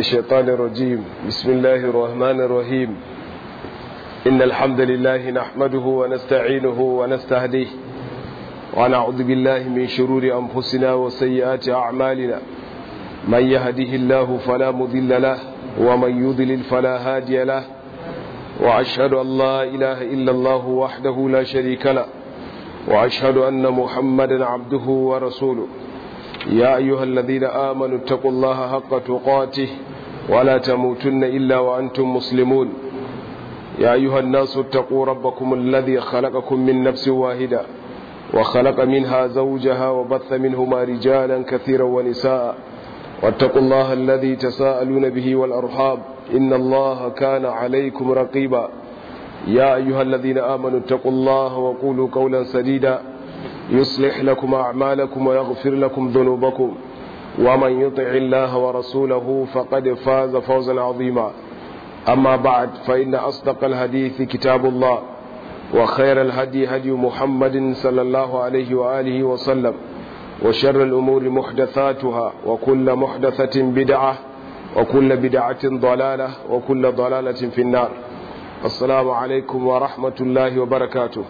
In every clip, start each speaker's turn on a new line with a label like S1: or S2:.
S1: الشيطان الرجيم بسم الله الرحمن الرحيم إن الحمد لله نحمده ونستعينه ونستهديه ونعوذ بالله من شرور أنفسنا وسيئات أعمالنا من يهده الله فلا مضل له ومن يضلل فلا هادي له وأشهد أن لا إله إلا الله وحده لا شريك له وأشهد أن محمدا عبده ورسوله يا أيها الذين آمنوا اتقوا الله حق تقاته ولا تموتن إلا وأنتم مسلمون يا أيها الناس اتقوا ربكم الذي خلقكم من نفس واحدة وخلق منها زوجها وبث منهما رجالا كثيرا ونساء واتقوا الله الذي تساءلون به والأرحاب إن الله كان عليكم رقيبا يا أيها الذين آمنوا اتقوا الله وقولوا قولا سديدا يصلح لكم أعمالكم ويغفر لكم ذنوبكم ومن يطع الله ورسوله فقد فاز فوزا عظيما أما بعد فإن أصدق الحديث كتاب الله وخير الهدي هدي محمد صلى الله عليه وآله وسلم وشر الأمور محدثاتها وكل محدثة بدعة وكل بدعة ضلالة وكل ضلالة في النار السلام عليكم ورحمة الله وبركاته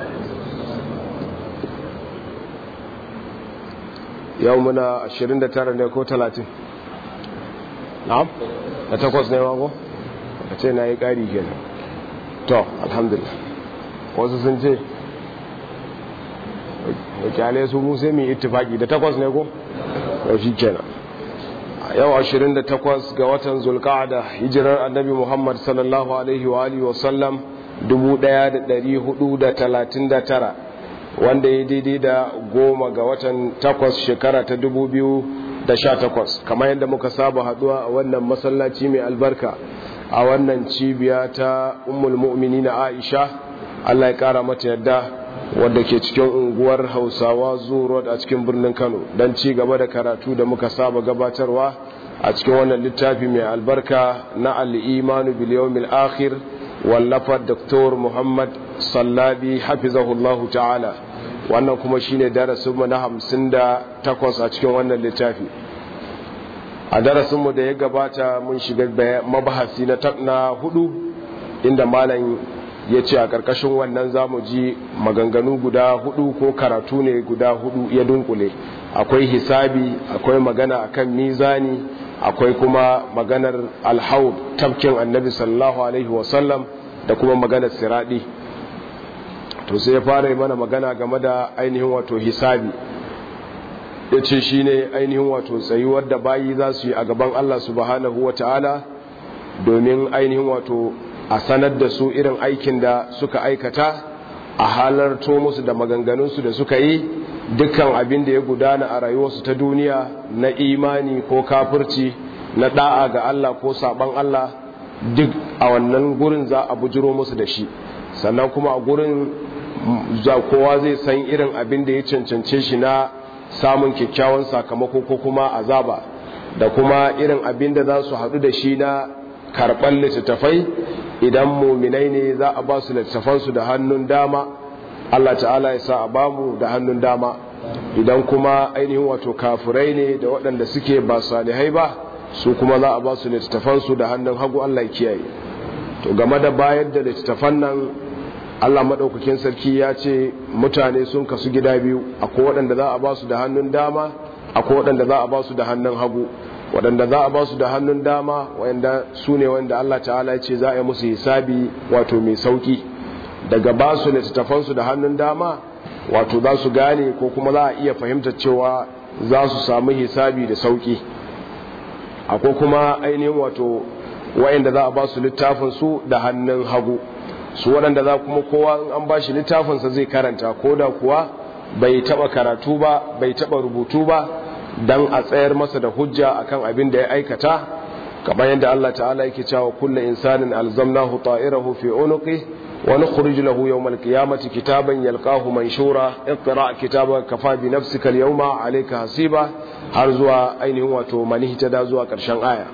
S1: yau muna 29 ne ko 30 na'am da takwas ne mako a ce na yi ƙari kenan to alhamdulillah wasu sun ce wakilai su musa mai ittifaki da takwas ne ko yau shi kenan yau 28 ga watan zulka'ada hijirar annabi muhammad sallallahu alaihi wa alihi wasallam 1439 wanda ya daidai da goma ga watan takwas shekara ta dubu biyu da sha takwas kamar yadda muka saba haduwa a wannan masallaci mai albarka a wannan cibiya ta ummul mu'mini na aisha allah ya kara mata yadda wadda ke cikin unguwar hausawa zuwa a cikin birnin kano don ci gaba da karatu da muka saba gabatarwa a cikin wannan littafi mai albarka na al'imanu biliyomil akhir wallafar Dr. Muhammad Sallabi hafizahullahu ta'ala wannan kuma shine darasinmu na hamsin da takwas a cikin wannan littafi a darasinmu da ya gabata mun shiga mabahasi na na hudu inda malam ya ce a ƙarƙashin wannan zamu ji maganganu guda hudu ko karatu ne guda hudu ya dunkule akwai hisabi akwai magana akan mizani akwai kuma maganar alhaud tafkin annabi sallallahu alaihi wasallam da kuma maganar siradi to sai ya fara yi mana magana game da ainihin wato hisabi ya ce shi ne ainihin wato tsayuwar da bayi za su yi a gaban Allah subhanahu wa ta'ala domin ainihin wato a sanar da su irin aikin da suka aikata a halarto musu da maganganunsu da suka yi dukkan abin da ya gudana a rayuwarsu ta duniya na imani ko kafirci na da'a ga Allah ko saban Allah duk a wannan gurin za a bujiro musu da shi sannan kuma a gurin za kowa zai san irin abin da ya cancance shi na samun kyakkyawan sakamako ko kuma azaba da kuma irin abin da za su haɗu da shi na karɓar littattafai idan muminai ne za a ba su littattafansu da hannun dama Allah ta'ala ya sa a bamu da hannun dama idan kuma ainihin wato kafirai ne da waɗanda suke ba salihai ba su kuma za a ba su littattafansu da hannun hagu Allah ya kiyaye to game da bayar da littattafan nan Allah maɗaukakin sarki ya ce mutane sun kasu gida biyu akwai waɗanda za a ba su da hannun dama akwai waɗanda za a ba su da hannun hagu waɗanda za a ba su da hannun dama wanda su ne wanda Allah ta'ala ya ce za a yi musu hisabi wato mai sauki daga ba su littattafansu da hannun dama wato za su gane ko kuma za a iya fahimtar cewa za su samu hisabi da sauki akwai kuma ainihin wato wa'inda za a ba su littafinsu da hannun hagu su waɗanda za kuma kowa in an ba shi littafinsa zai karanta ko da kuwa bai taɓa karatu ba bai taɓa rubutu ba don a tsayar masa da hujja akan abin da ya aikata kamar yadda Allah ta'ala yake cewa kullu insanin alzamnahu ta'irahu fi unuqi wa nukhrij lahu yawm al-qiyamati kitaban yalqahu manshura iqra kitabaka kafa bi nafsika al-yawma alayka hasiba har zuwa ainihin wato manihta da zuwa karshen aya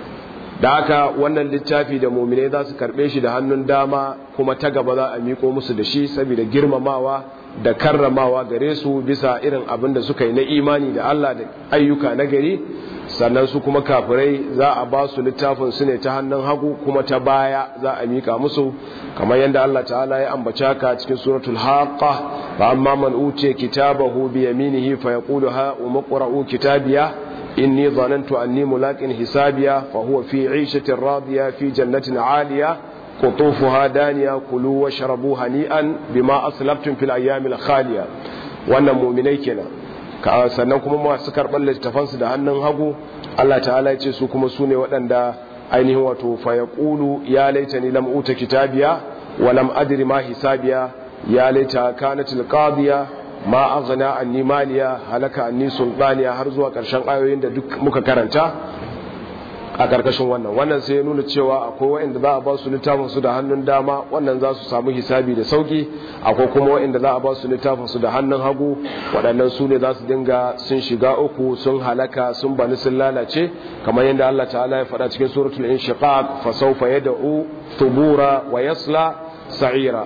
S1: da haka wannan littafi da muminai za su karbe shi da hannun dama kuma ta gaba za a miko musu da shi saboda girmamawa da karramawa gare su bisa irin abin da suka yi na imani da Allah da ayyuka na gari sannan su kuma kafirai za a ba su littafin su ne ta hannun hagu kuma ta baya za a mika musu kamar yadda Allah ta'ala ya ambaci haka cikin suratul haqqa fa amma man utiya kitabahu bi yaminihi fa yaqulu ha umqra'u kitabiya inni dhanantu anni mulaqin hisabiya fa huwa fi 'ishatin radiya fi jannatin 'aliya qutufuha daniya kulu washrabu hani'an bima aslaftum fil ayyamil khaliya wannan mu'minai kenan sannan kuma masu karɓar littafansu da hannun hagu Allah ta'ala ya ce su kuma su ne waɗanda ainihin wato fayaqulu ya laita ni lam uta kitabiya wa lam adri ma hisabiya ya laita kanatil qadiya ma aghna anni maliya halaka anni sultaniya har zuwa ƙarshen ayoyin da duk muka karanta a ƙarƙashin wannan wannan sai ya nuna cewa akwai waɗanda za a ba su littafin su da hannun dama wannan za su samu hisabi da sauki akwai kuma waɗanda za a ba su littafin su da hannun hagu waɗannan su ne za su dinga sun shiga uku sun halaka sun bani sun lalace kamar yadda Allah ta'ala ya faɗa cikin suratul inshiqaq fa sawfa yad'u thubura wa yasla sa'ira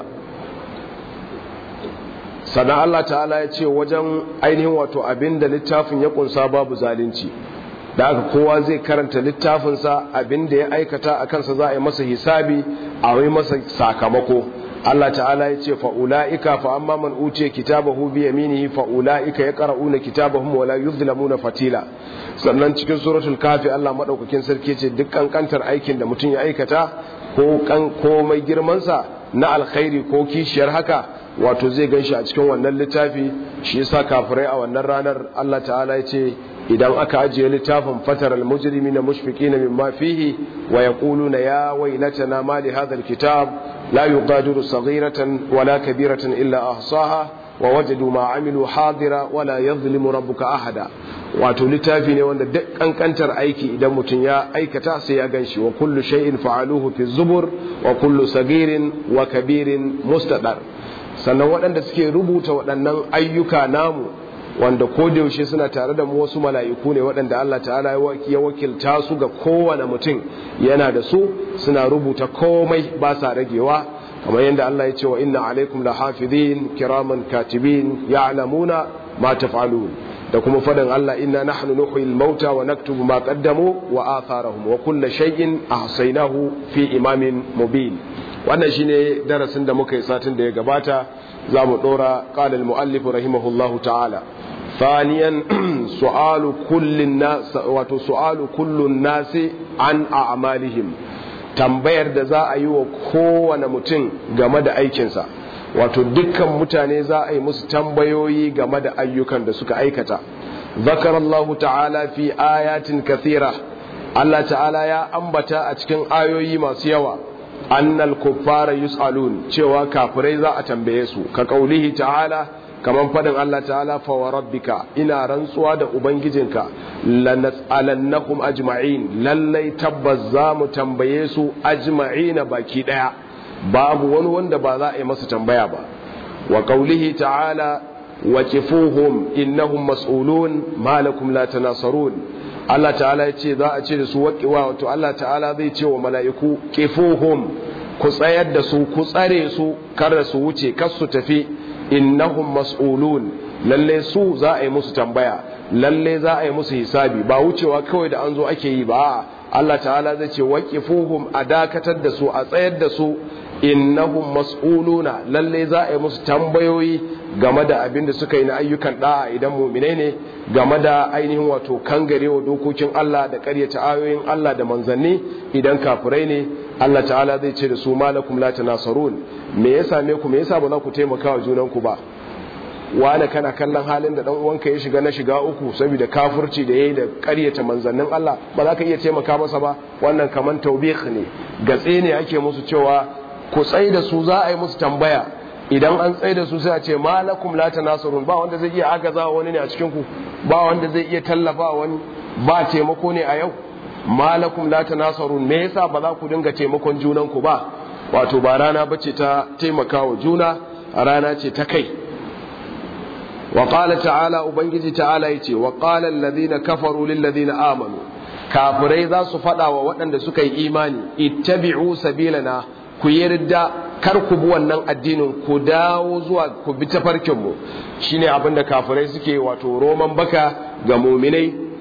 S1: sannan Allah ta'ala ya ce wajen ainihin wato abinda littafin ya kunsa babu zalunci da aka kowa zai karanta littafinsa abinda ya aikata a kansa za a yi masa hisabi a yi masa sakamako Allah ta'ala ya ce fa'ula'ika fa amma man uce kitabahu bi yaminihi fa'ula'ika ya qara'una kitabahum wa la yuzlamuna fatila sannan cikin suratul kafi Allah madaukakin sarki ce duk kankantar aikin da mutum ya aikata ko kan komai girman sa na alkhairi ko kishiyar haka wato zai ganshi a cikin wannan littafi shi yasa kafirai a wannan ranar Allah ta'ala ya ce idan aka ajiye littafin fataral mujrimina mushfiqina mimma fihi wa yaquluna ya waylatana ma li hadha alkitab la yughadiru saghiratan wala kabiratan illa ahsaha wa wajadu ma amilu hadira wala yadhlimu rabbuka ahada wato littafi ne wanda duk kankantar aiki idan mutum ya aikata sai ya ganshi wa kullu shay'in fa'aluhu fi zubur wa kullu sagirin wa kabirin mustadar sannan waɗanda suke rubuta waɗannan ayyuka namu wanda ko da yaushe suna tare da mu wasu mala'iku ne waɗanda Allah ta'ala ya wakilta su ga kowane mutum yana da su suna rubuta komai ba sa ragewa kamar yadda Allah ya ce wa inna alaikum la hafizin kiraman katibin ya'lamuna ma taf'alun da kuma faɗin Allah inna nahnu nuhyil mauta wa naktubu ma qaddamu wa atharahum wa kullu shay'in ahsaynahu fi imamin mubin wannan shine darasin da muka yi satin da ya gabata za mu ɗora ƙalal mu'allifu rahimahullahu ta'ala ثانيا سؤال كل الناس wato su'alu kullun nasi an a'malihim tambayar da za a yi wa kowane mutum game da aikinsa wato dukkan mutane za a yi musu tambayoyi game da ayyukan da suka aikata zakar Allah ta'ala fi ayatin kathira Allah ta'ala ya ambata a cikin ayoyi masu yawa annal kuffara yus'alun cewa kafirai za a tambaye su ka kaulihi ta'ala kaman fadin Allah ta'ala fa wa rabbika ina rantsuwa da ubangijinka lanas'alannakum ajma'in lallai tabbas za mu tambaye su ajma'ina baki daya babu wani wanda ba za a yi masa tambaya ba wa qaulihi ta'ala wa kifuhum innahum mas'ulun ma lakum la tanasarun Allah ta'ala ya ce za a ce da su waƙiwa wato Allah ta'ala zai ce wa mala'iku kifuhum ku tsayar da su ku tsare su kar su wuce kar su tafi innahum mas'ulun lalle su za a yi musu tambaya lalle za a yi musu hisabi ba wucewa kawai da an zo ake yi ba Allah ta'ala zai ce waqifuhum a dakatar da su a tsayar da su innahum mas'uluna lalle za a yi musu tambayoyi game da abin da suka yi na ayyukan da'a idan mu'minai ne game da ainihin wato kangarewa dokokin Allah da ƙaryata ayoyin Allah da manzanni idan kafirai ne Allah ta'ala zai ce da su malakum la tanasarun me ya same ku me yasa ba za ku taimaka wa junanku ba wani kana kallon halin da dan uwanka ya shiga na shiga uku saboda kafirci da yayi da ƙaryata manzannin Allah ba za ka iya taimaka masa ba wannan kaman taubih ne gatse ne ake musu cewa ku tsai da su za a yi musu tambaya idan an tsai da su sai a ce malakum la tanasarun ba wanda zai iya agaza wani ne a cikin ku ba wanda zai iya tallafa wani ba taimako ne a yau malakum la tanasarun me yasa ba za ku dinga taimakon junan ku ba wato ba rana bace ta taimakawa juna rana ce ta kai wa qala ta'ala ubangiji ta'ala yace wa qala alladhina kafaru lil ladina amanu kafirai za su fada wa waɗanda suka yi imani ittabi'u sabilana ku yarda kar ku bi wannan addinin ku dawo zuwa ku bi tafarkin mu shine abinda kafirai suke wato roman baka ga muminai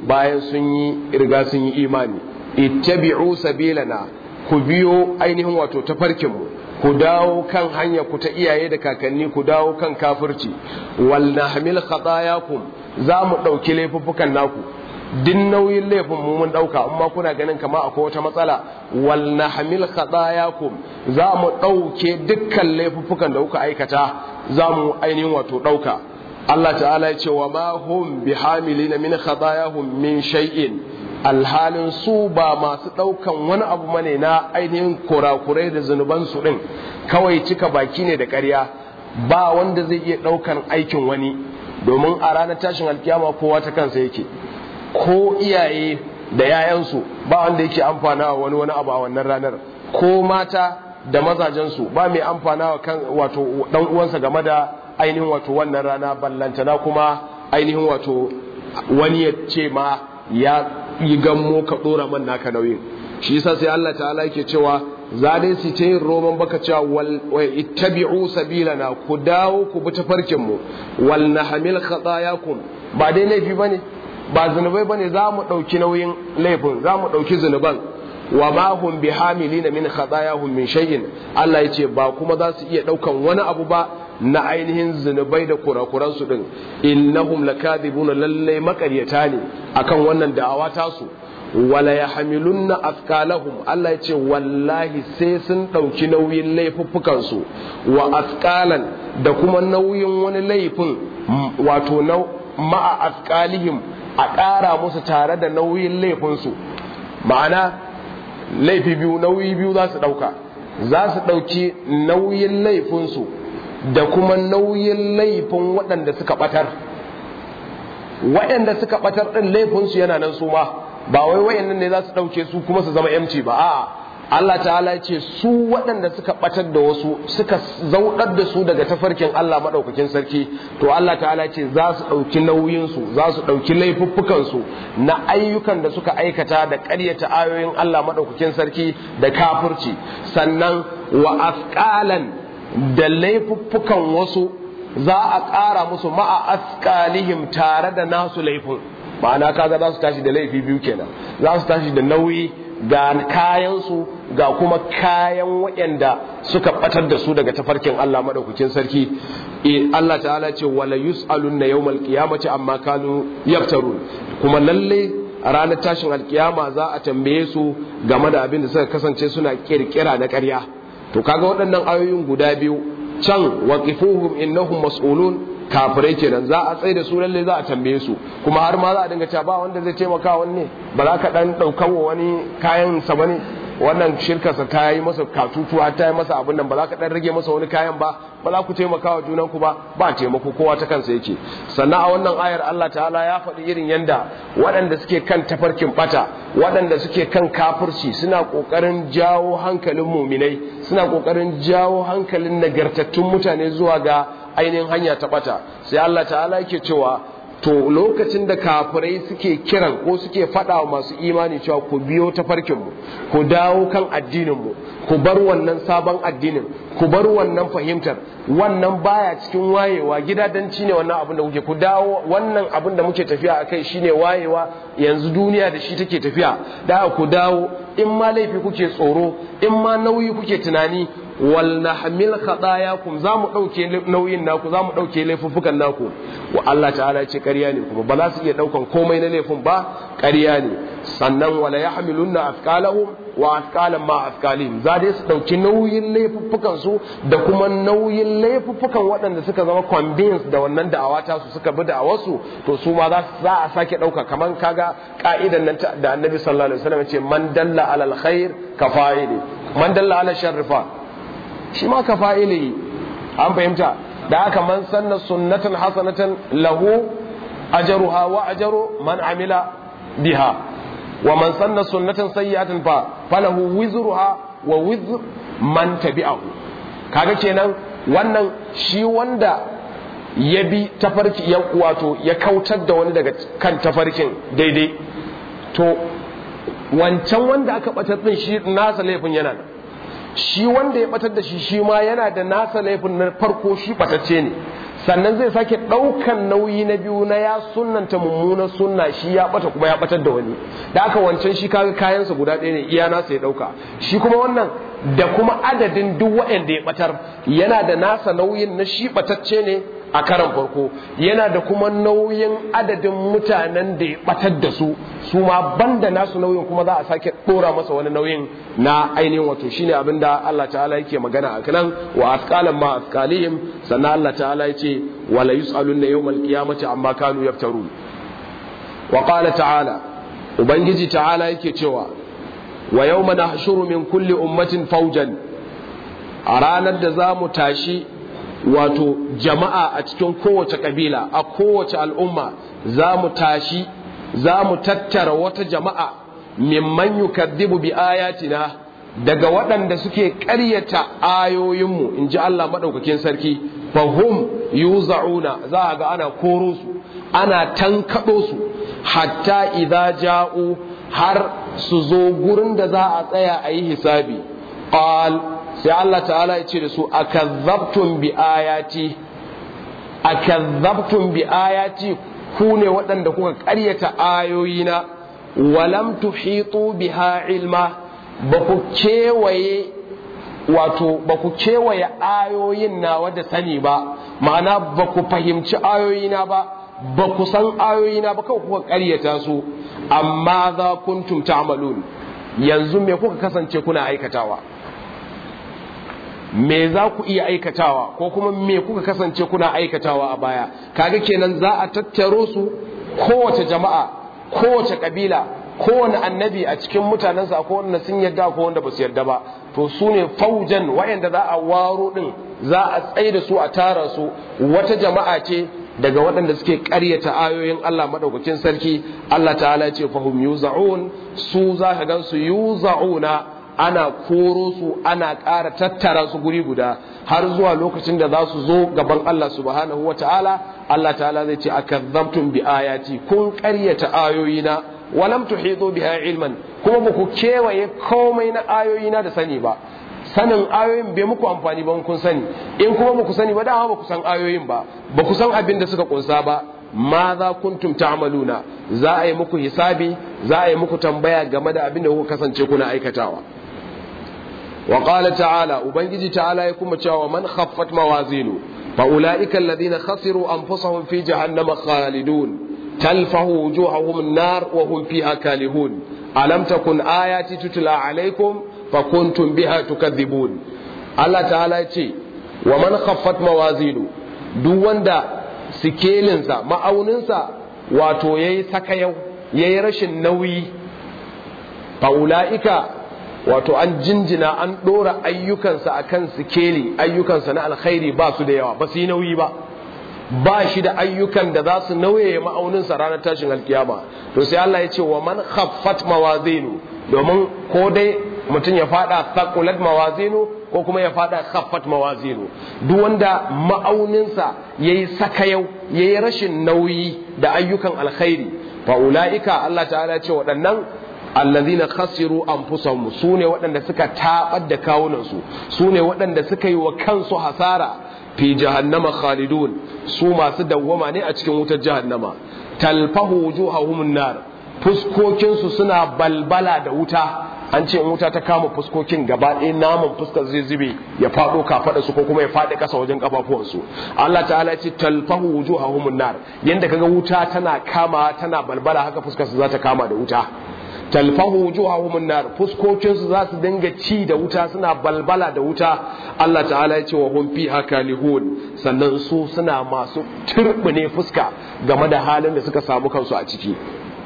S1: bayan sun yi riga sun yi imani ittabi'u sabilana ku biyo ainihin wato tafarkin mu ku dawo kan hanya ku ta iyaye da kakanni ku dawo kan kafirci wal nahmil khatayakum za mu dauki laifuffukan naku din nauyin laifin mu mun dauka amma kuna ganin kama akwai wata matsala wal nahmil khatayakum za mu dauke dukkan laifuffukan da kuka aikata za mu ainihin wato dauka Allah ta'ala ya ce wa ma hum bihamilina min khatayahum min shay'in alhalin su ba masu daukan wani abu mane na ainihin kurakurai da zunuban su din kawai cika baki ne da ƙarya ba wanda zai iya daukan aikin wani domin a ranar tashin alkiyama kowa ta kansa yake ko iyaye da yayansu ba wanda yake amfana wa wani wani abu a wannan ranar ko mata da mazajensu ba mai amfana wa kan wato dan uwansa game da ainihin wato wannan rana ballantana kuma ainihin wato wani ya ce ma ya yi gammo ka dora man naka nauyin shi yasa sai Allah ta'ala yake cewa za dai su ta yin roman baka cewa wal ittabi'u sabilana ku dawo ku bi tafarkin mu wal nahmil khatayakum ba dai laifi bane ba zunubai bane za mu ɗauki nauyin laifin za mu ɗauki zunuban wa ma hum bi hamilina min khatayahum min shay'in Allah ya ce ba kuma za su iya ɗaukan wani abu ba na ainihin zunubai da kurakuran su din innahum lakadibuna lallai makaryata ne akan wannan da'awa tasu wala yahmilunna afkalahum Allah ya ce wallahi sai sun ɗauki nauyin laifuffukan su wa afkalan da kuma nauyin wani laifin wato ma'a afkalihim a ƙara musu tare da nauyin laifinsu ma'ana laifi biyu nauyi biyu za su ɗauka za su ɗauki nauyin laifinsu da kuma nauyin laifin waɗanda suka ɓatar waɗanda suka ɓatar ɗin laifinsu yana nan su ma ba wai wayannan ne za su ɗauke su kuma su zama yamci ba a'a Allah ta'ala ce su waɗanda suka ɓatar da wasu suka zauɗar da su daga tafarkin Allah maɗaukakin sarki to Allah ta'ala ce za su ɗauki nauyinsu za su ɗauki laifuffukansu na ayyukan da suka aikata da ƙaryata ayoyin Allah maɗaukakin sarki da kafirci sannan wa afƙalan da laifuffukan wasu za a ƙara musu ma'a asƙalihim tare da nasu laifin ma'ana kaga za su tashi da laifi biyu kenan za su tashi da nauyi ga kayansu ga kuma kayan waɗanda suka batar da su daga tafarkin Allah madaukakin sarki Allah ta'ala ce wala yus'alun na yawmal qiyamati amma kanu yaftarun kuma lalle a ranar tashin alkiyama za a tambaye su game da abin da suka kasance suna kirkira na ƙarya to kaga waɗannan ayoyin guda biyu can waqifuhum innahum mas'ulun kafirai kenan za a tsaye da su lalle za a tambaye su kuma har ma za a dinga cewa ba wanda zai taimaka wani ne ba za ka dan daukar wa wani kayan sa bane wannan shirkarsa ta yi masa katutuwa ta yi masa abin nan ba za ka dan rage masa wani kayan ba ba za ku taimaka wa junan ku ba ba taimako kowa ta kansa yake sannan a wannan ayar Allah ta'ala ya faɗi irin yanda waɗanda suke kan tafarkin bata waɗanda suke kan kafirci suna ƙoƙarin jawo hankalin muminai suna ƙoƙarin jawo hankalin nagartattun mutane zuwa ga ainihin hanya ta bata sai Allah ta'ala yake cewa to lokacin da kafirai suke kiran ko suke faɗa wa masu imani cewa ku biyo ta farkinmu ku dawo kan addininmu ku bar wannan sabon addinin ku bar wannan fahimtar wannan baya cikin wayewa gidadanci ne wannan abin da kuke ku dawo wannan abin da muke tafiya akai shine wayewa yanzu duniya da shi take tafiya da ku dawo in ma laifi kuke tsoro in ma nauyi kuke tunani wal nahmil khatayakum za mu dauke nauyin naku za mu dauke laifuffukan naku wa Allah ta'ala ya ce ƙarya ne kuma ba za su iya daukan komai na laifin ba ƙarya ne sannan wala yahmilunna afqalahum wa afqalan ma afqalihim za dai su dauki nauyin laifuffukan su da kuma nauyin laifuffukan waɗanda suka zama convinced da wannan da'awa ta su suka bi da'awar su to su ma za a sake dauka kaman kaga ka'idan nan da Annabi sallallahu alaihi wasallam ya ce man dalla alal khair kafa'ili man dalla ala sharri fa shi ma ka fa'ili an fahimta da haka man sanna sunnatan hasanatan lahu ajruha wa ajru man amila biha wa man sanna sunnatan sayyi'atan fa falahu wizruha wa wizr man tabi'ahu kaga kenan wannan shi wanda ya bi tafarki ya wato ya kautar da wani daga kan tafarkin daidai to wancan wanda aka batar din shi nasa laifin yana nan shi wanda ya batar da shi shi ma yana da nasa laifin na farko shi batacce ne sannan zai sake ɗaukan nauyi na biyu na ya sunnanta mummunan sunna shi ya bata kuma ya batar da wani da aka wancan shi kaga kayansa guda ɗaya ne iya nasa ya ɗauka shi kuma wannan da kuma adadin duk waɗanda ya batar yana da nasa nauyin na shi batacce ne a karan farko yana da kuma nauyin adadin mutanen da ya batar da su su ma banda nasu nauyin kuma za a sake dora masa wani nauyin na ainihin wato shine abin da Allah ta'ala yake magana a kanan wa asqalan ma asqalihim sannan Allah ta'ala yace wala yusaluna yawmal qiyamati amma kanu yaftarun wa qala ta'ala ubangiji ta'ala yake cewa wa yawma nahshuru min kulli ummatin fawjan a ranar da za mu tashi wato jama'a a cikin kowace kabila a kowace al'umma za mu tashi za mu tattara wata jama'a mimman yukaddibu bi ayatina daga waɗanda suke ƙaryata ayoyinmu in ji Allah maɗaukakin sarki fahum yuza'una za a ga ana koro su ana tankaɗo su hatta idza ja'u har su zo gurin da za a tsaya a yi hisabi qal sai Allah ta'ala ya ce da su akazzabtum bi ayati akazzabtum bi ayati ku ne waɗanda kuka ƙaryata ayoyina walam tuhitu biha ilma ba ku kewaye wato ba ku kewaye ayoyin nawa da sani ba ma'ana ba ku fahimci ayoyina ba ba ku san ayoyina ba kawai kuka ƙaryata su amma za kuntum ta'malun yanzu me kuka kasance kuna aikatawa me za ku iya aikatawa ko kuma me kuka kasance kuna aikatawa a baya kaga kenan za a tattaro su kowace jama'a kowace kabila kowane annabi a cikin mutanensa ko wanda sun yarda ko wanda ba su yarda ba to su ne faujan wayanda za a waro din za a tsaye da su a tara su wata jama'a ce daga waɗanda suke ƙaryata ayoyin Allah madaukakin sarki Allah ta'ala ce fahum yuza'un su za ka gan su yuza'una ana koro su ana ƙara tattara su guri guda har zuwa lokacin da za su zo gaban Allah subhanahu wa ta'ala Allah ta'ala zai ce akazzabtum bi ayati kun ƙaryata ayoyina walam tuhitu biha ilman kuma ba ku kewaye komai na ayoyina da sani ba sanin ayoyin bai muku amfani ba kun sani in kuma ba ku sani ba dama ba ku san ayoyin ba ba ku san abin da suka kunsa ba ma za kuntum ta'maluna za a yi muku hisabi za a yi muku tambaya game da abin da kuka kasance kuna aikatawa wa qala ta'ala ubangiji ta'ala ya kuma cewa man khaffat mawazinu fa ulaika alladhina khasiru anfusahum fi jahannama khalidun talfahu wujuhahum an-nar wa hum fiha kalihun alam takun ayati tutla alaykum fa kuntum biha tukadhibun Allah ta'ala ya ce wa man khaffat mawazinu duk wanda sikelinsa ma'auninsa wato yayi sakayau yayi rashin nauyi fa ulaika wato an jinjina an ɗora ayyukansa a kan sikeli ayyukansa na alkhairi ba su da yawa ba su yi nauyi ba ba shi da ayyukan da za su nauye ma'auninsa ranar tashin alkiyama to sai Allah ya ce wa man khaffat mawazinu domin ko dai mutum ya fada thaqulat mawazinu ko kuma ya fada khaffat mawazinu duk wanda ma'auninsa yayi sakayau yayi rashin nauyi da ayyukan alkhairi fa ulaika Allah ta'ala ya ce waɗannan allazina khasiru anfusahum sune waɗanda suka tabar da kawunansu sune waɗanda suka yi wa kansu hasara fi jahannama khalidun su masu dawwama ne a cikin wutar jahannama talfahu wujuhahum nar fuskokin su suna balbala da wuta an ce in wuta ta kama fuskokin gaba ɗaya naman fuskar zai zube ya faɗo kafaɗa su ko kuma ya faɗi ƙasa wajen ƙafafuwansu Allah ta'ala ya ce talfahu wujuhahum nar yanda kaga wuta tana kama tana balbala haka fuskar su za ta kama da wuta talfahu wujuhahum nar fuskokin su za su dinga ci da wuta suna balbala da wuta Allah ta'ala ya ce wa hum fiha kalihun sannan su suna masu turbine fuska game da halin da suka samu kansu a ciki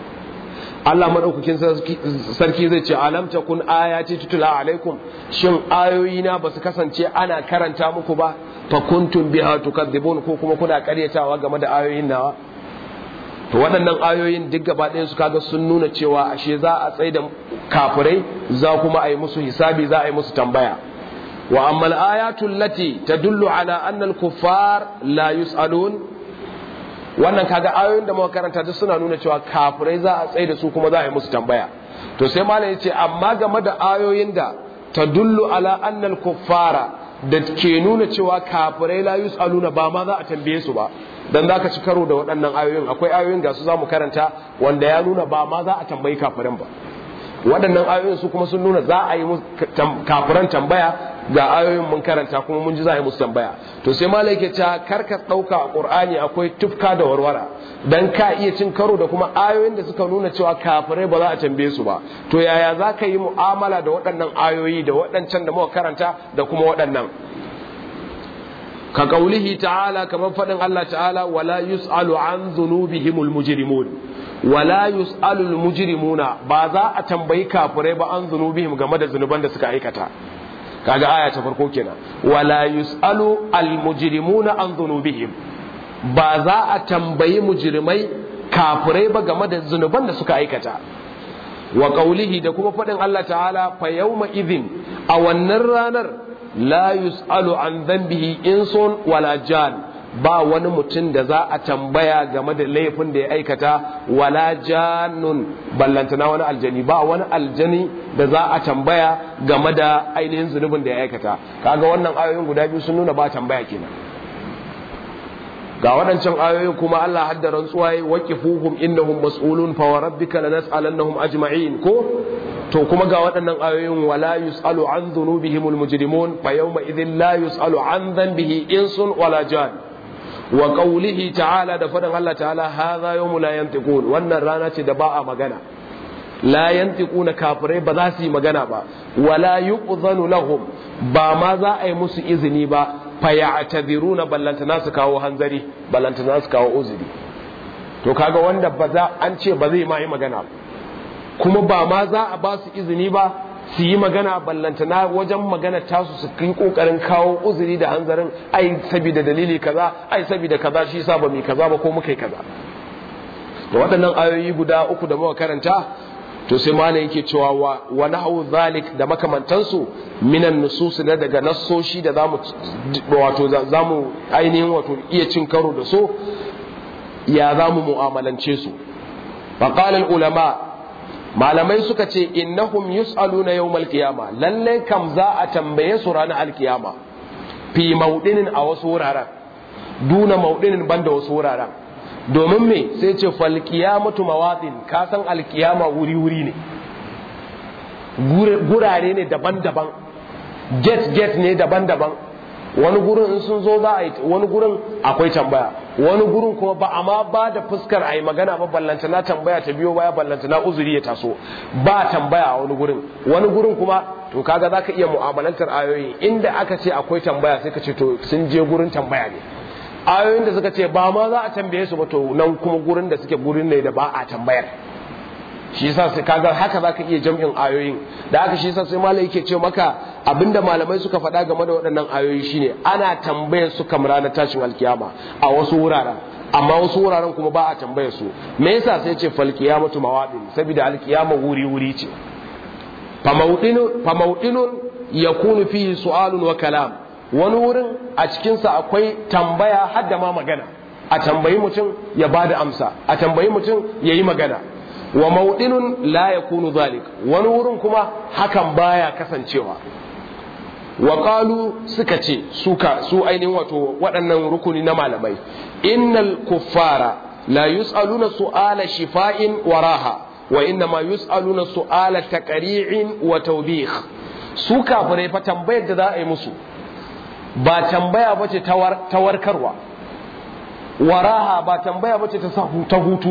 S1: Allah madaukakin sarki zai ce alam takun ayati tutula alaikum shin ayoyina ba su kasance ana karanta muku ba fa kuntum biha tukadzibun ko kuma kuna karyatawa game da ayoyin nawa to waɗannan ayoyin duk gaba ɗayan su kaga sun nuna cewa ashe za a tsaye da kafirai za kuma a yi musu hisabi za a yi musu tambaya wa amma al-ayatul lati tadullu ala anna al-kuffar la yus'alun wannan kaga ayoyin da muka karanta duk suna nuna cewa kafirai za a tsaye da su kuma za a yi musu tambaya to sai malam yace amma game da ayoyin da tadullu ala annal kuffara da ke nuna cewa kafirai la yus'aluna ba ma za a tambaye su ba dan zaka ci karo da waɗannan ayoyin akwai ayoyin ga su zamu karanta wanda ya nuna ba ma za a tambayi kafirin ba waɗannan ayoyin su kuma sun nuna za a yi kafiran tambaya ga ayoyin mun karanta kuma mun ji za a yi musu tambaya to sai malai ke cewa karka ɗauka a ƙur'ani akwai tufka da warwara dan ka iya cin karo da kuma ayoyin da suka nuna cewa kafirai ba za a tambaye su ba to yaya za ka yi mu'amala da waɗannan ayoyi da waɗancan da muka karanta da kuma waɗannan ka kaulihi ta'ala kamar faɗin Allah ta'ala wala yus'alu an dhunubihimul mujrimun wala yus'alul mujrimuna ba za a tambayi kafirai ba an zunubihim game da zunuban da suka aikata kaga aya ta farko kenan wala yus'alu al mujrimuna an zunubihim ba za a tambayi mujrimai kafirai ba game da zunuban da suka aikata wa qaulihi da kuma faɗin Allah ta'ala fa yawma idhin a wannan ranar la yus'alu an dhanbihi insun wala jan ba wani mutum da za a tambaya game da laifin da ya aikata wala janun ballantana wani aljani ba wani aljani da za a tambaya game da ainihin zunubin da ya aikata kaga wannan ayoyin guda biyu sun nuna ba tambaya kenan ga waɗancan ayoyin kuma Allah hadda rantsuwa yi waqifuhum innahum mas'ulun fa wa rabbika lanas'alannahum ajma'in ko to kuma ga waɗannan ayoyin wala yus'alu an dhunubihimul mujrimun fa yawma idhin la yus'alu an dhanbihi insun wala jan wa qawlihi ta'ala da faɗin Allah ta'ala hadha yawmu la yantiqun wannan rana ce da ba a magana la yantiquna kafirai ba za su yi magana ba wala yu'zanu lahum ba ma za a yi musu izini ba fa ya'tadiruna ballantana su kawo hanzari ballantana su kawo uzuri to kaga wanda ba za an ce ba zai ma yi magana kuma ba ma za a ba su izini ba su yi magana ballantana wajen magana tasu su kai kokarin kawo uzuri da hanzarin ai saboda dalili kaza ai saboda kaza shi yasa ba mu kaza ba ko muka yi kaza to waɗannan ayoyi guda uku da muka karanta to sai malam yake cewa wa, wa nahu zalik da makamantansu minan nusus na daga nassoshi da zamu wato zamu ainihin wato iya cin karo da su ya zamu mu'amalance su faqala ulama malamai suka ce innahum yus'aluna yawmal qiyama lalle kam za a tambaye su ranar alkiyama fi maudinin a wasu wuraren duna maudinin banda wasu wuraren domin me sai ce fal qiyamatu mawatin ka san alkiyama wuri wuri ne gurare ne daban-daban get get ne daban-daban wani gurin in sun zo za a yi wani gurin akwai tambaya wani gurin kuma ba a ma ba da fuskar a yi magana ba ballanta na tambaya ta biyo baya ballanta na uzuri ya taso ba tambaya a wani gurin wani gurin kuma to kaga zaka iya mu'amalantar ayoyi inda aka ce akwai tambaya sai ka ce to sun je gurin tambaya ne ayoyin da suka ce ba ma za a tambaye su ba to nan kuma gurin da suke gurin ne da ba a tambayar shi yasa sai kaga haka zaka iya jam'in ayoyin da haka shi yasa sai malai yake ce maka abinda malamai suka faɗa game da waɗannan ayoyi shine ana tambayar su kamar ranar tashin alkiyama a wasu wuraren amma wasu wuraren kuma ba a tambayar su me yasa sai ce fal qiyamatu mawadin saboda alkiyama wuri wuri ce fa mawdinu fa mawdinun yakunu fihi su'alun wa kalam wani wurin a cikin sa akwai tambaya har da ma magana a tambayi mutum ya bada amsa a tambayi mutum yayi magana wa maudinun la yakunu zalik wani wurin kuma hakan baya kasancewa wa qalu suka ce suka su ainihin wato waɗannan rukuni na malamai innal kuffara la yus'aluna su'ala shifa'in wa raha wa innama yus'aluna su'ala taqri'in wa tawbih su kafirai fa tambayar da za a yi musu ba tambaya bace ta warkarwa waraha ba tambaya bace ta hutu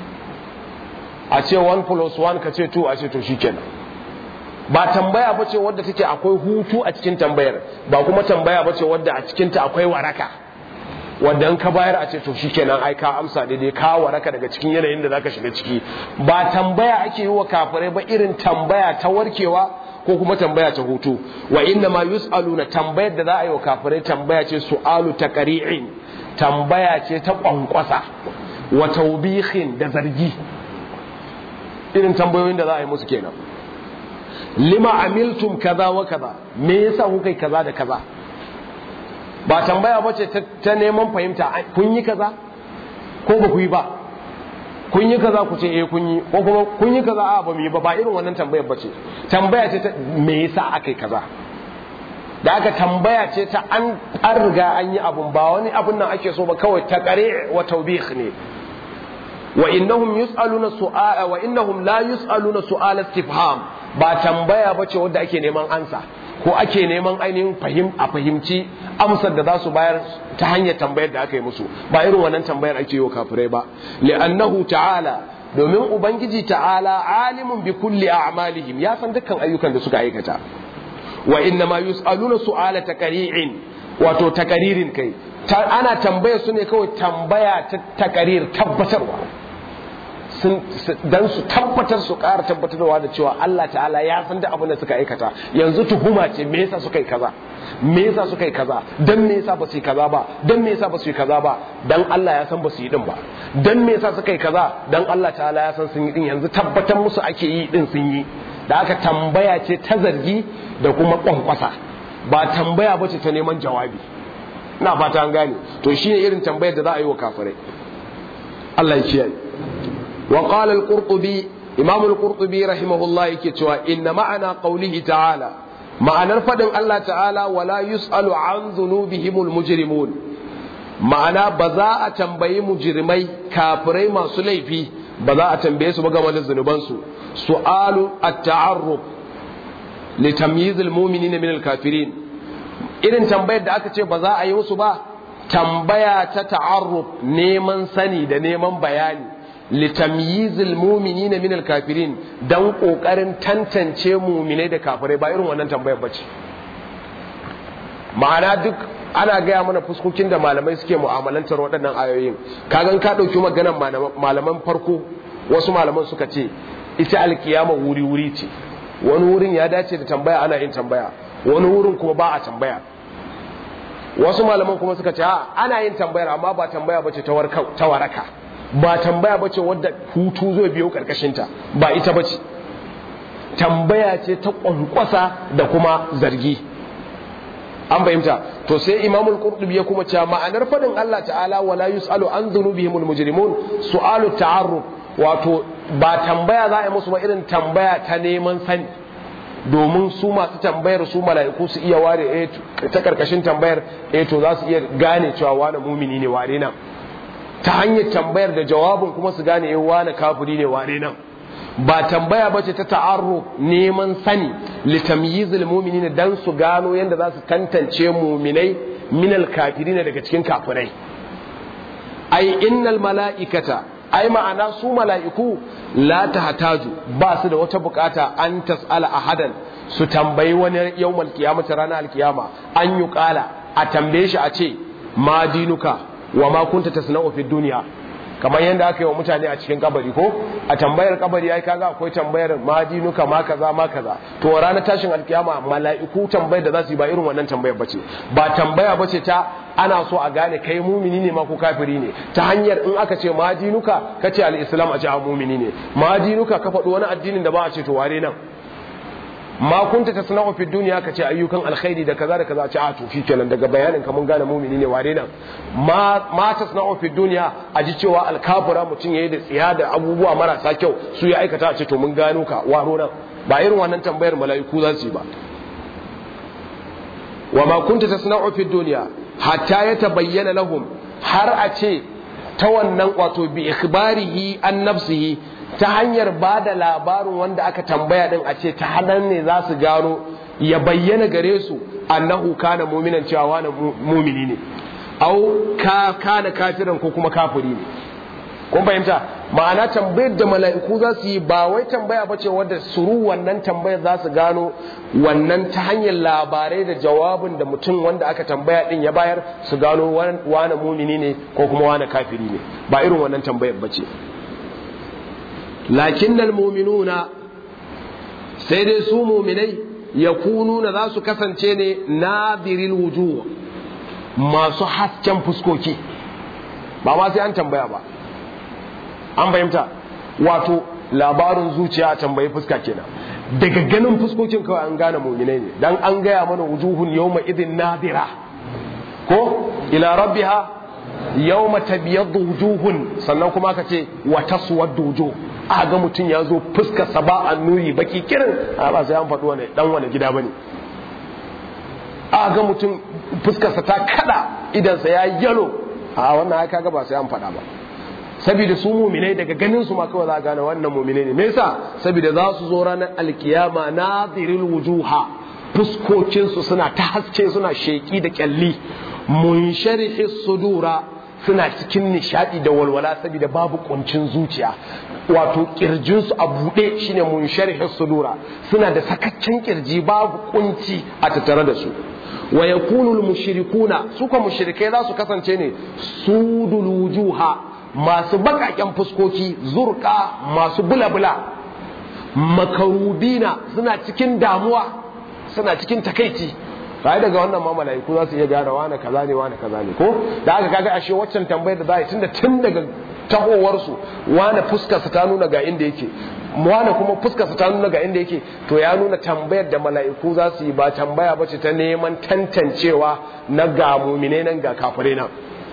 S1: a ce 1 plus 1 ka ce 2 a ce to shikenan ba tambaya ba ce wadda take akwai hutu a cikin tambayar ba kuma tambaya ba ce wadda a cikinta akwai waraka wadda in ka bayar a ce to shikenan ai ka amsa daidai ka waraka daga cikin yanayin da zaka shiga ciki ba tambaya ake yi wa kafirai ba irin tambaya ta warkewa ko kuma tambaya ta hutu wa inna ma yus'aluna tambayar da za a yi wa kafirai tambaya ce su'alu taqri'in tambaya ce ta kwankwasa wa tawbihin da zargi irin tambayoyin da za a yi musu kenan lima amiltum kaza wa kaza me yasa kuka yi kaza da kaza ba tambaya bace ta neman fahimta kun yi kaza ko ba ku yi ba kun yi kaza ku ce eh kun yi ko kuma kun yi kaza a ba mu yi ba ba irin wannan tambayar ba ce tambaya ce ta me yasa aka yi kaza da aka tambaya ce ta an an riga an yi abun ba wani abun nan ake so ba kawai ta kare wa taubih ne wa innahum yus'aluna su'ala wa innahum la yus'aluna su'ala istifham ba tambaya ba ce wadda ake neman ansa ko ake neman ainihin fahim a fahimci amsar da za su bayar ta hanyar tambayar da aka yi musu ba irin wannan tambayar ake yi wa kafirai ba li'annahu ta'ala domin ubangiji ta'ala alimun bi kulli a'malihim ya san dukkan ayyukan da suka aikata wa inna ma yus'aluna su'ala taqri'in wato taqririn kai ana tambaya su ne kawai tambaya ta taqrir tabbatarwa sun dan su tabbatar su ƙara tabbatarwa da cewa Allah ta'ala ya san da abin da suka aikata yanzu tuhuma ce me yasa suka yi kaza me yasa suka yi kaza dan me yasa ba su yi kaza ba dan me yasa ba su yi kaza ba dan Allah ya san ba su yi din ba dan me yasa suka yi kaza dan Allah ta'ala ya san sun yi din yanzu tabbatar musu ake yi din sun yi da aka tambaya ce ta zargi da kuma kwankwasa ba tambaya ba ce ta neman jawabi ina fata an gane to shine irin tambayar da za a yi wa kafirai Allah ya kiyaye وقال القرطبي إمام القرطبي رحمه الله يكتوى إن معنى قوله تعالى معنى فدن الله تعالى ولا يسأل عن ذنوبهم المجرمون معنى بزاء تنبي مجرمي كافري ما سليفي بزاء تنبي سبقا من الذنوبان سؤال التعرف لتمييز المؤمنين من الكافرين irin tambayar da aka ce ba za a yi musu ba tambaya ta ta'arruf neman sani da neman bayani litamyizil mu'minina min kafirin dan kokarin tantance mu'minai da kafirai ba irin wannan tambayar bace ma'ana duk ana gaya mana fuskokin da malamai suke mu'amalantar waɗannan ayoyin kagan ka ɗauki maganan malaman farko wasu malaman suka ce ita alkiyama wuri wuri ce wani wurin ya dace da tambaya ana yin tambaya wani wurin kuma ba a tambaya wasu malaman kuma suka ce ana yin tambayar amma ba tambaya bace ta waraka ba tambaya bace wadda hutu zai biyo karkashinta ba ita bace tambaya ce ta kwankwasa da kuma zargi an fahimta to sai imamul qurtubi ya kuma cewa ma'anar fadin Allah ta'ala wala yusalu an dhunubihimul mujrimun su'alu ta'arruf wato ba tambaya za a yi musu ba irin tambaya ta neman sani domin su masu tambayar su mala'iku su iya ware ta karkashin tambayar eh to za su iya gane cewa wani mumini ne ware nan ta hanyar tambayar da jawabin kuma su gane eh wani kafiri ne ware nan ba tambaya bace ta ta'arruf neman sani litamyizil mu'minin dan su gano yanda za su tantance mu'minai minal kafirina daga cikin kafirai ai innal mala'ikata ai ma'ana su mala'iku la tahtaju ba su da wata bukata an tas'ala ahadan su tambayi wani yawmal qiyamati ranar alkiyama an yi kala a tambaye shi a ce ma dinuka wa ma kunta tasna'u fi dunya kamar yadda aka yi wa mutane a cikin kabari ko a tambayar kabari ai kaga akwai tambayar ma dinuka ma kaza ma kaza to ranar tashin alkiyama mala'iku tambayar da za su yi ba irin wannan tambayar bace ba tambaya bace ta ana so a gane kai mumini ne ma ko kafiri ne ta hanyar in aka ce ma dinuka kace al-islam a ce a mumini ne ma dinuka ka faɗi wani addinin da ba a ce to ware nan ma kunta tasna'u fi dunya ka ce ayyukan alkhairi da kaza da kaza ce a to fi kenan daga bayanin ka mun gane mumini ne ware nan ma ma tasna'u fi dunya a ji cewa alkafira mutum yayi da tsiya da abubuwa marasa kyau su ya aikata a ce to mun gano ka waro nan ba irin wannan tambayar mala'iku za su yi ba wa ma kunta tasna'u fi dunya hatta yatabayyana lahum har a ce ta wannan wato bi ikhbarihi an nafsihi ta hanyar ba da labarin wanda aka tambaya din a ce ta halar ne za su gano ya bayyana gare su annahu kana muminan cewa wani mumini ne au ka kana kafiran ko kuma kafiri ne kun fahimta ma'ana tambayar da mala'iku za su yi ba wai tambaya ba ce wadda suru wannan tambayar za su gano wannan ta hanyar labarai da jawabin da mutum wanda aka tambaya din ya bayar su gano wane mumini ne ko kuma wane kafiri ne ba irin wannan tambayar ba ce lakin muminuna sai dai su muminai ya kununa za su kasance ne nadiril wujuh masu hasken fuskoki ba ma sai an tambaya ba an fahimta wato labarin zuciya a tambayi fuska kenan daga ganin fuskokin kawai an gane muminai ne dan an gaya mana wujuhun yawma idin nadira ko ila rabbiha yawma tabyaddu wujuhun sannan kuma aka ce wa taswaddu wujuh a ga mutum ya zo fuskar sa ba annuri baki kirin a ba sai an faɗi wani dan wani gida bane a ga mutum fuskar sa ta kada idan sa ya yalo a wannan ai kaga ba sai an faɗa ba saboda su muminai daga ganin su ma kawai za a gane wannan muminai ne me yasa saboda za su zo ranar alkiyama nadiril wujuha fuskokin su suna ta haske suna sheki da kyalli munsharihi sudura suna cikin nishadi da walwala saboda babu kuncin zuciya wato kirjin su a bude shine munsharihi sudura suna da sakaccen kirji babu kunci a tattare da su wa yakunu al mushrikuna su ko mushrikai za su kasance ne sudul wujuha masu bakaken fuskoki zurka masu bula-bula makarubina suna cikin damuwa suna cikin takaici kai daga wannan ma malaiku za su iya gane wane kaza ne wane kaza ne ko da aka kaga ashe waccan tambayar da za a yi tunda tun daga tahowarsu wane fuskarsa ta nuna ga inda yake wane kuma fuskarsa ta nuna ga inda yake to ya nuna tambayar da mala'iku za su yi ba tambaya ba ce ta neman tantancewa na ga mumine nan ga kafirai nan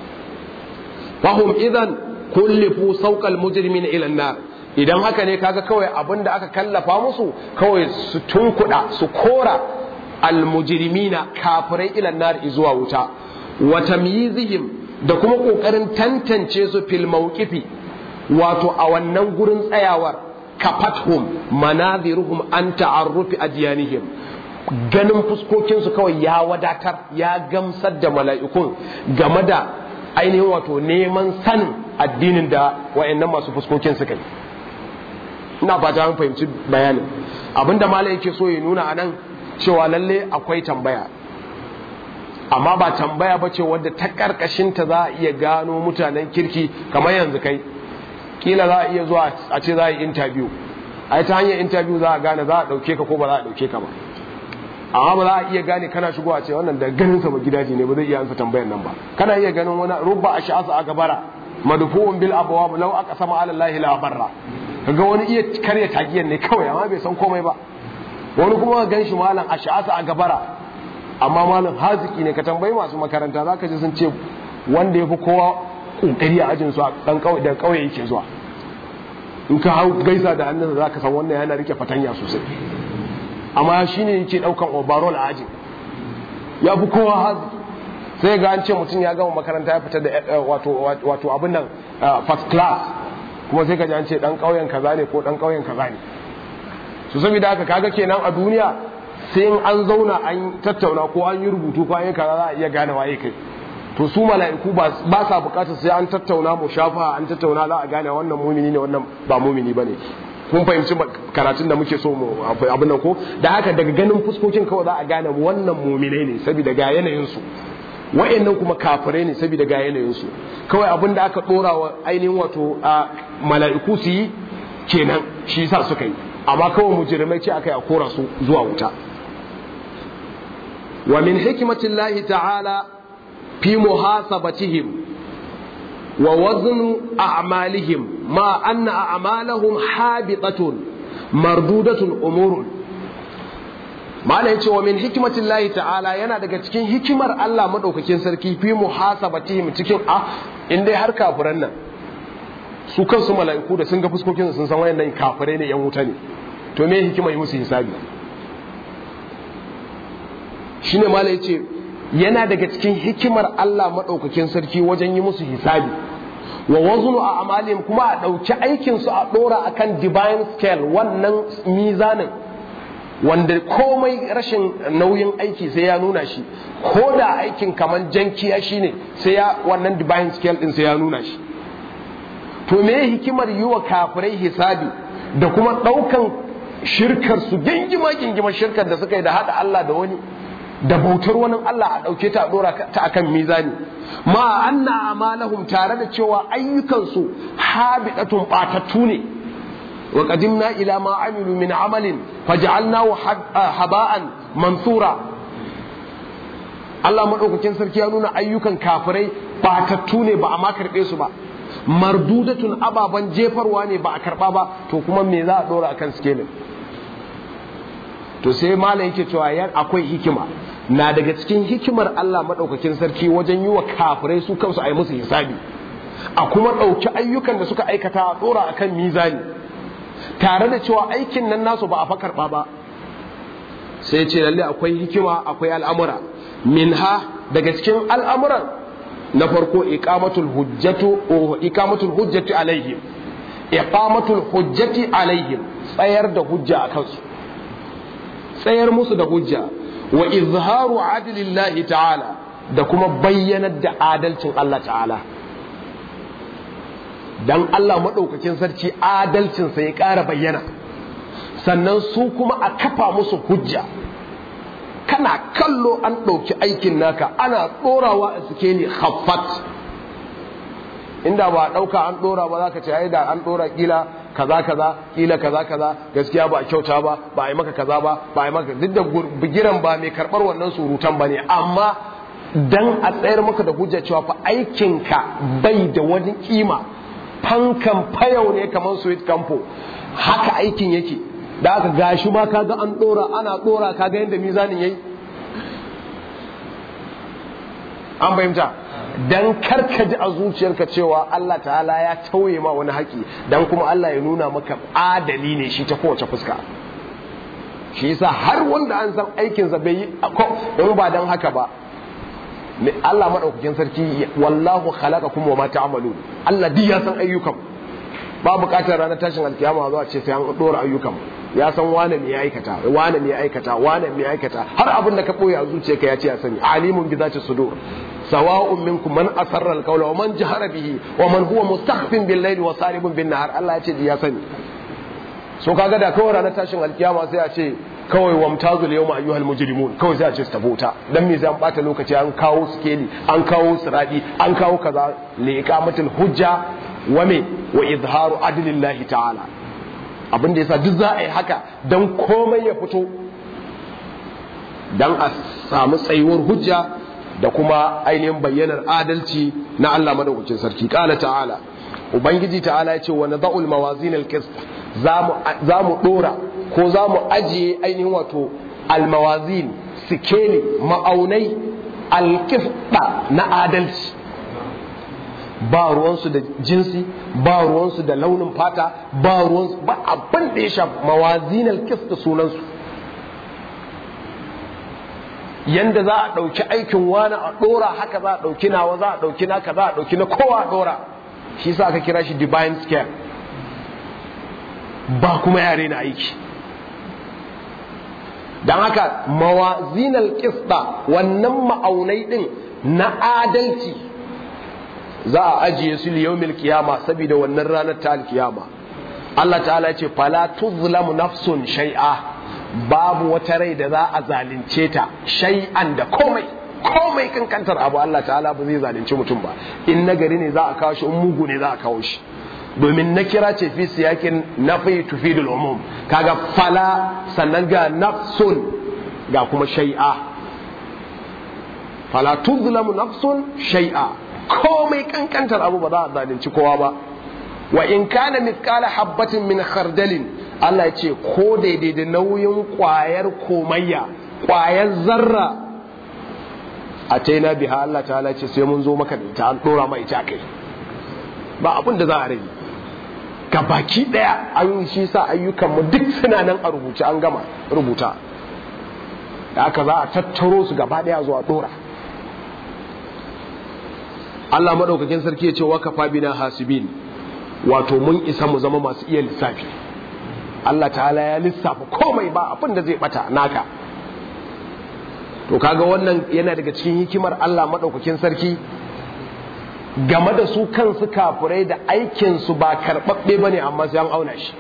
S1: fahum idan kullifu sauƙal mujrimin ila nar idan haka ne kaga kawai abin da aka kallafa musu kawai su tunkuɗa su kora almujrimina kafirai ila nar zuwa wuta wa tamyizihim da kuma kokarin tantance su fil mawqifi wato a wannan gurin tsayawar kafathum manaziruhum an ta'arrufi adyanihim ganin fuskokinsu kawai ya wadatar ya gamsar da mala'ikun game da ainihin wato neman sanin addinin da wa'annan masu fuskokin suka yi ina fata an fahimci bayanin abinda malam yake so ya nuna anan cewa lalle akwai tambaya amma ba tambaya ba ce wadda ta karkashinta za a iya gano mutanen kirki kamar yanzu kai kila za a iya zuwa a ce za a yi interview a ta hanyar interview za a gane za a ɗauke ka ko ba za a ɗauke ka ba amma ba za a iya gane kana shigo a ce wannan da ganin sa ba gidaje ne ba zai iya ansa tambayar nan ba kana iya ganin wani rubba a sha'asa aka bara madfu'un bil abwab law aka sama ala allahi la barra kaga wani iya karya tagiyar ne kawai amma bai san komai ba wani kuma gan shi malam a sha'asa a gabara amma malam haziki ne ka tambayi masu makaranta zaka ji sun ce wanda ya fi kowa kokari a ajin su a dan kauye da kauye yake zuwa in ka hau gaisa da hannunsa zaka san wannan yana rike fatanya sosai amma shi ne yake daukan overall a ajin ya fi kowa hazi sai ga an ce mutum ya gama makaranta ya fita da wato abin nan first class kuma sai ka ji an ce dan kauyen kaza ne ko dan kauyen kaza ne su saboda haka kaga kenan a duniya sai an zauna an tattauna ko an yi rubutu ko an yi kaza za a iya gane waye kai to su mala'iku ba sa bukatar sai an tattauna mu shafa an tattauna za a gane wannan mumini ne wannan ba mumini bane kun fahimci karatun da muke so mu abin nan ko da haka daga ganin fuskokin kawai za a gane wannan muminai ne saboda ga yanayin su wa'annan kuma kafirai ne saboda ga yanayin su kawai abin da aka dora wa ainihin wato mala'iku su yi kenan shi yasa suka yi amma kawai mujrimai ce aka yi a kora su zuwa wuta wa min hikmatillahi ta'ala fi muhasabatihim ووزن أعمالهم ما أن أعمالهم حابطة مردودة أمور ما yace wa min hikmatillahi ta'ala yana daga cikin hikimar Allah madaukakin sarki fi muhasabatihim cikin a in dai har kafiran nan su kansu mala'iku da sun ga fuskokin sun san wayannan kafirai ne yan wuta ne to me hikima yi musu hisabi shine mala yace yana daga cikin hikimar Allah maɗaukakin sarki wajen yi musu hisabi wa wazunu a amalin kuma a ɗauki aikinsu a ɗora akan divine scale wannan mizanin wanda komai rashin nauyin aiki sai ya nuna shi ko da aikin kamar jankiya shine sai ya wannan divine scale din sai ya nuna shi to me hikimar yi wa kafirai hisabi da kuma ɗaukan shirkar su gingima gingima shirkar da suka yi da haɗa Allah da wani da bautar wani Allah a ɗauke ta a ɗora ta akan mizani ma anna amalahum tare da cewa ayyukansu habidatun ɓatattu ne wa qadimna ila ma amilu min amalin faj'alnahu haba'an mansura Allah madaukakin sarki ya nuna ayyukan kafirai ɓatattu ne ba a ma karɓe su ba mardudatun ababen jefarwa ne ba a karɓa ba to kuma me za a ɗora akan skelin to sai malam yake cewa yan akwai hikima na daga cikin hikimar Allah maɗaukakin sarki wajen yi wa kafirai su kansu a yi musu hisabi a kuma ɗauki ayyukan da suka aikata a ɗora a kan mizani tare da cewa aikin nan nasu ba a fa karɓa ba sai ce lalle akwai hikima akwai al'amura minha daga cikin al'amuran na farko iqamatul hujjatu iqamatul hujjati alaihim iqamatul hujjati alaihim tsayar da hujja a kansu tsayar musu da hujja wa izharu adlillahi ta'ala da kuma bayyanar da adalcin Allah ta'ala dan Allah maɗaukakin sarki adalcinsa ya ƙara bayyana sannan su kuma a kafa musu hujja kana kallo an ɗauki aikin naka ana ɗorawa a suke ne haffat inda ba a ɗauka an ɗora ba za ka ce ai da an ɗora ƙila kaza kaza ƙila kaza kaza gaskiya ba a kyauta ba ba a yi maka kaza ba ba a yi maka duk da bigiran ba mai karɓar wannan surutan ba ne amma dan a tsayar maka da hujja cewa fa aikinka bai da wani kima fankan fayau ne kamar sweet campo haka aikin yake da aka gashi ma kaga an dora ana dora kaga yadda mizanin yayi an fahimta dan karka ji a zuciyarka cewa Allah ta'ala ya tauye ma wani haƙi dan kuma Allah ya nuna maka adali ne shi ta kowace fuska shi yasa har wanda an san aikinsa bai yi in ba dan haka ba Allah maɗaukakin sarki wallahu khalaqakum wa ma ta'malun Allah duk ya san ayyukan ba buƙatar ranar tashin alkiyama zuwa ce sai an dora ayyukan ya san wane me ya aikata wane me ya aikata wane me ya aikata har abin da ka boye a zuciyarka ya ce ya sani alimun bi zati sudur sawa'un minkum man asarra alqawla wa man jahara bihi wa man huwa mustakhfin bil layli wa saribun bin nahar Allah ya ce ya sani so kaga da kawai ranar tashin alkiyama sai a ce kawai wamtazul yawma ayyuhal mujrimun kawai sai a ce su tafi wuta dan me zai an bata lokaci an kawo skeli an kawo siradi an kawo kaza li iqamatul hujja wa me wa izharu adlillahi ta'ala abin da yasa duk za a yi haka dan komai ya fito dan a samu tsayuwar hujja da kuma ainihin bayyanar adalci na Allah madaukakin sarki qala ta'ala ubangiji ta'ala ya ce wa nadha'ul mawazin al-qist za mu dora ko za mu ajiye ainihin wato almawazin sikeli ma'aunai alkifda na adalci ba ruwansu da jinsi ba ruwansu da launin fata ba ruwansu ba abin da ya shafi mawazin alkifda sunansu yanda za a ɗauki aikin wani a ɗora haka za a ɗauki nawa za a ɗauki naka za a ɗauki na kowa a ɗora shi sa aka kira shi divine scale ba kuma yare na aiki don haka mawazinal kista wannan ma'aunai din na adalci za a ajiye su liyomil kiyama saboda wannan ranar ta alkiyama Allah ta'ala ce fala tuzlamu nafsun shai'a babu wata rai da za a zalunce ta shay'an da komai komai kankantar abu Allah ta'ala ba zai zalunci mutum ba in nagari ne za a kawo shi in mugu ne za a kawo shi domin na kira ce fi siyakin nafi tufidul umum kaga fala sannan ga nafsun ga kuma shai'a fala tuzlamu nafsun shai'a komai kankantar abu ba za a zalunci kowa ba wa in kana mithqala habbatin min khardalin Allah ya ce ko daidai da nauyin kwayar komayya kwayar zarra a taina biha Allah ta'ala ce sai mun zo maka da ita an dora ma ita kai ba abin da za a rage ga baki daya an shi sa ayyukanmu duk suna nan a rubuce an gama rubuta da aka za a tattaro su gaba daya zuwa dora Allah madaukakin sarki ya ce wa kafa bina hasibin wato mun isa mu zama masu iya lissafi Allah ta'ala ya lissafa komai ba abin da zai bata naka to kaga wannan yana daga cikin hikimar Allah madaukakin sarki game da su kansu kafurai da aikinsu ba karɓaɓɓe ba ne amma sai an auna shi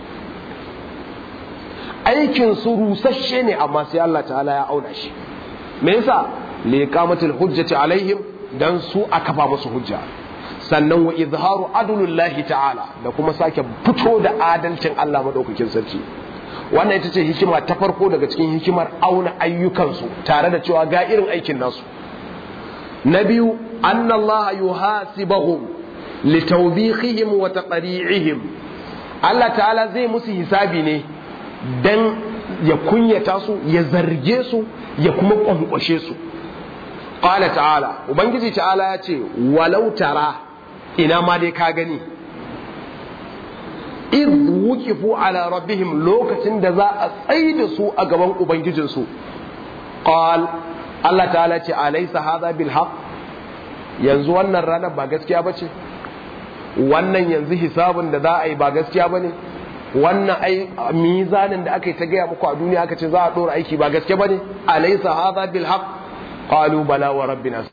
S1: aikinsu rusasshe ne amma sai Allah ta'ala ya auna shi me yasa li qamatil hujjati alaihim dan su a kafa musu hujja sannan wa izharu adlullahi ta'ala da kuma sake fito da adalcin Allah madaukakin sarki wannan ita ce hikima ta farko daga cikin hikimar auna ayyukansu tare da cewa ga irin aikin nasu na biyu أن الله يحاسبهم لتوبيخهم وتقريعهم Allah ta'ala zai musu hisabi ne dan ya kunyata su ya zarge su ya kuma kwankwashe su qala ta'ala ubangiji ta'ala ya ce walau tara ina ma dai ka gani id wuqifu ala rabbihim lokacin da za a tsaida su a gaban ubangijinsu qal Allah ta'ala ce alaysa hadha bil haqq yanzu wannan ranar ba gaskiya bace wannan yanzu hisabun da za a yi ba gaskiya bane wannan ai mizanin da aka yi ta gaya muku a duniya aka ce za a dora aiki ba gaske bane alaysa hadha bil haqq qalu bala wa rabbina